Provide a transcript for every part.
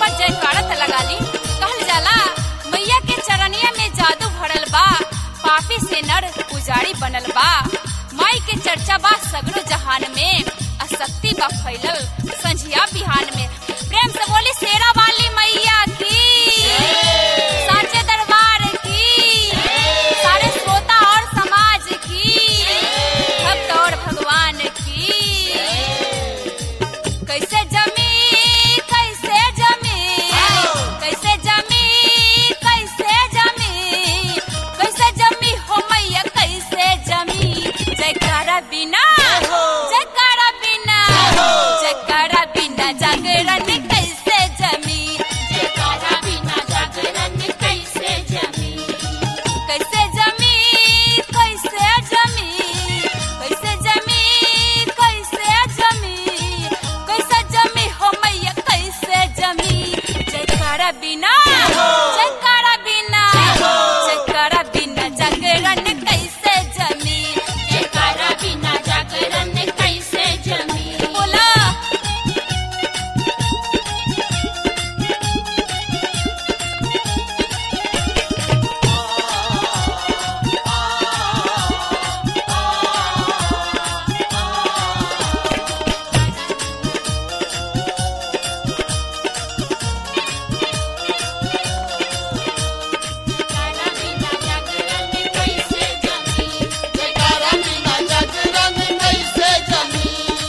पर जयकारा त लगा ली कहल जाला मैया के चरनिया में जादू भरल बा पापी से नर पुजारी बनल बा माई के चर्चा बा सगरो जहान में आ शक्ति बा फैलल संझिया बिहान में प्रेम से बोली शेरा वाली मैया की साचे दरबार की सारे श्रोता और समाज की भक्त और भगवान की कैसे जमी कैसे जमी कैसे जमी कैसे जमी कैसे जमी हो मैया कैसे जमी जयकारा बिना जयकारा बिना जयकारा बिना जागरण कैसे जमी जयकारा बिना जागरण कैसे जमी कैसे जमी कैसे जमी कैसे जमी कैसे जमी कैसे जमी हो मैया कैसे जमी जयकारा बिना जयकारा बिना जयकारा बिना जागरण कैसे जमी जयकारा बिना जागरण कैसे जमी बोला जयकारा बिना जागरण कैसे जमी जयकारा बिना जागरण कैसे जमी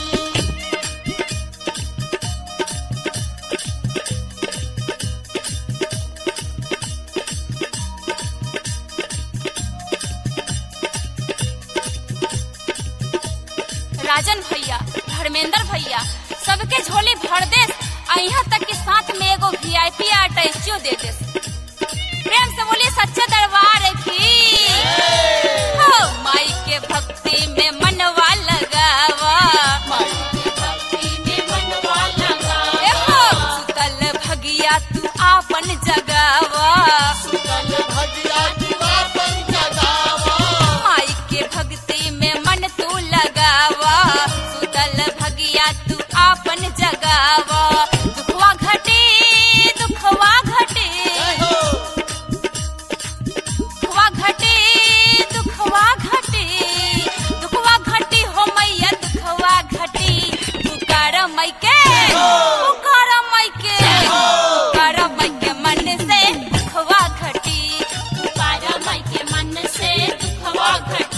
राजन भैया धर्मेंद्र भैया सबके झोली भर देस आ यहाँ तक के साथ में एगो वीआईपी अटैचियो दे देस प्रेम से बोलिए सच्चे दरबार की हो माई के भक्ति में मनवा लगावा भक्ति में मनवा लगा ए हो सुतल भगिया तू आपन जगावा सुतल भगिया दिवापन जगावा माई के भक्ति में मन तू लगावा सुतल भगिया तू आपन जगावा दुखवा घटे दुखवा घटे जय हो दुखवा घटे दुखवा घटे दुखवा घटी हो मैया दुखवा घटी पुकार मई के पुकार मई के पुकार मई के मन से दुखवा घटी पुकारा माई के मन से दुखवा घटी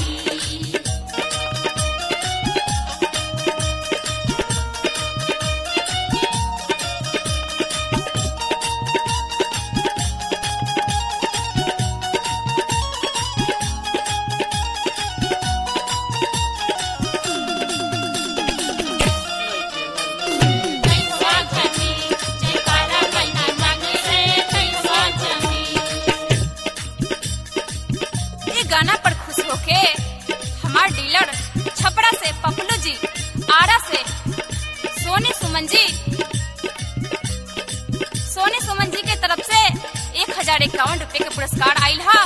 कैसा जमी जयकारा बिना जागरण से कैसा जमी ये गाना पर खुश होके हमार डीलर छपरा से पपलू जी आरा से सोनी सुमन जी सोनी सुमन जी के तरफ से एक हजार इक्यावन रुपए के पुरस्कार आयल हा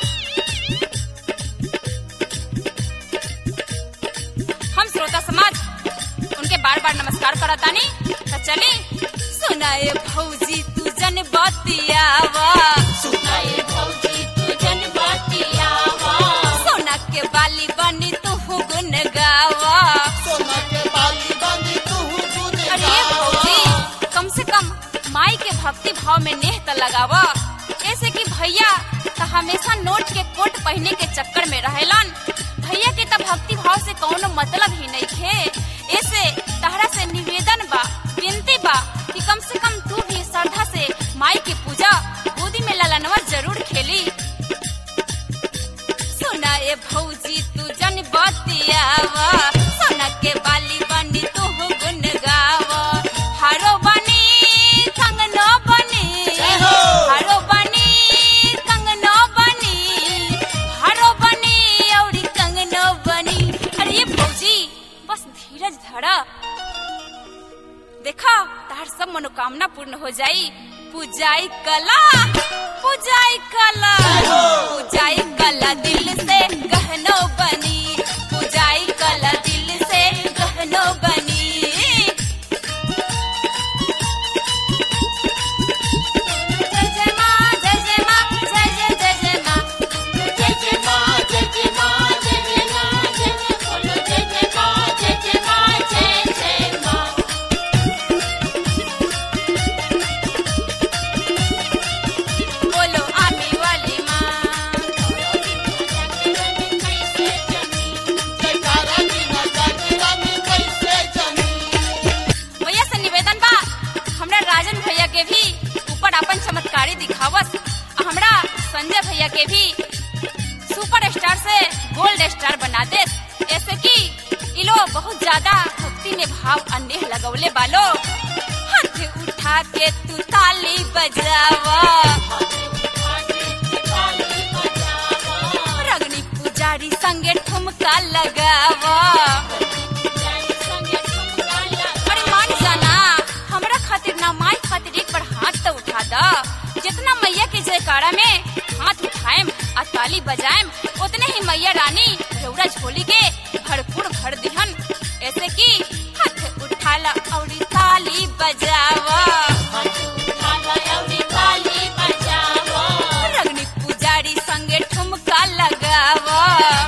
हम श्रोता समाज उनके बार बार नमस्कार करतानी तो चली सुनाए भौजी तू जन बतियावा सुनाए भौजी तू जन बतियावा सोना के बाली बनी तू गुन गावा सोना के बाली बंदी तू गुन अरे भौजी कम से कम माई के भक्ति भाव में नेह त लगावा ऐसे कि भैया त हमेशा नोट के कोट पहने के चक्कर में रहेलन भैया के त भक्ति भाव से कौनो मतलब ही नहीं थे ऐसे तहरा से निवेदन बा विनती बा कि कम से कम तू भी श्रद्धा से माई की पूजा गोदी में ललनवा जरूर खेली सुना ए भौजी तू जन बतियावा सोना के बाली बनी तू गुन गावा हारो बनी कंग न बनी जय हो। हारो बनी कंग न बनी हारो बनी औरी कंग न बनी अरे ये भौजी बस धीरज धरा देखा तार सब मनोकामना पूर्ण हो जाई पूजाई कला पूजाई कला पूजाई कला दिल से गहनो बनी पूजाई कला दिल से गहनो बनी संजय भैया के भी सुपर स्टार से गोल्ड स्टार बना दे ऐसे कि इ लोग बहुत ज्यादा भक्ति में भाव अन्य लगौले बालो हाथ उठा के तू ताली बजावा रगनी पुजारी संगे ठुमका लगावा अरे मान जाना हमरा खातिर ना माई खातिर एक बार हाथ तो उठा दा जितना मैया के जयकारा में हाथ उठाएम आ ताली बजाएम उतने ही मैया रानी रौरा झोली के भरपूर भर दिहन ऐसे कि हाथ उठा ला और ताली बजावा रगनी पुजारी संगे ठुमका लगावा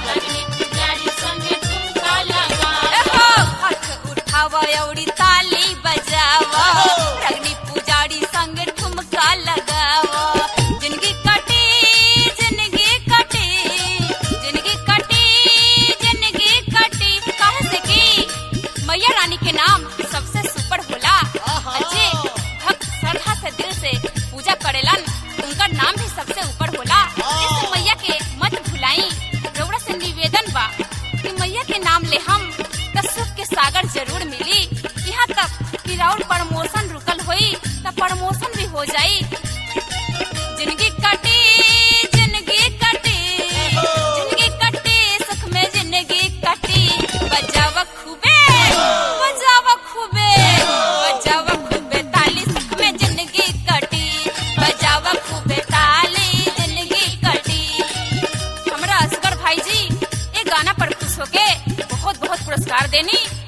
एहो, हाथ उठावा औरी ताली बजावा रगनी पुजारी संग ठुमका लगावा जिंदगी कटी जिंदगी कटी जिंदगी कटी जिंदगी कटी काहे से की मैया रानी के नाम सबसे सुपर होला अच्छे भक्त श्रद्धा से दिल से पूजा करेलन उनका नाम भी सबसे ऊपर होला इस मैया के मत भुलाई रउरा से निवेदन बा कि मैया के नाम ले हम त सुख के सागर जरूर मिली यहाँ तक कि राउर प्रमोशन रुकल होई त प्रमोशन भी हो जाई जिंदगी कटी जिंदगी कटी जिंदगी कटी सुख में जिंदगी कटी बजाव खूबे बजाव खूबे बजाव खूबे ताली सुख में जिंदगी कटी बजाव खूबे ताली जिंदगी कटी हमरा असगर भाई जी ये गाना पर खुश होके बहुत बहुत पुरस्कार देनी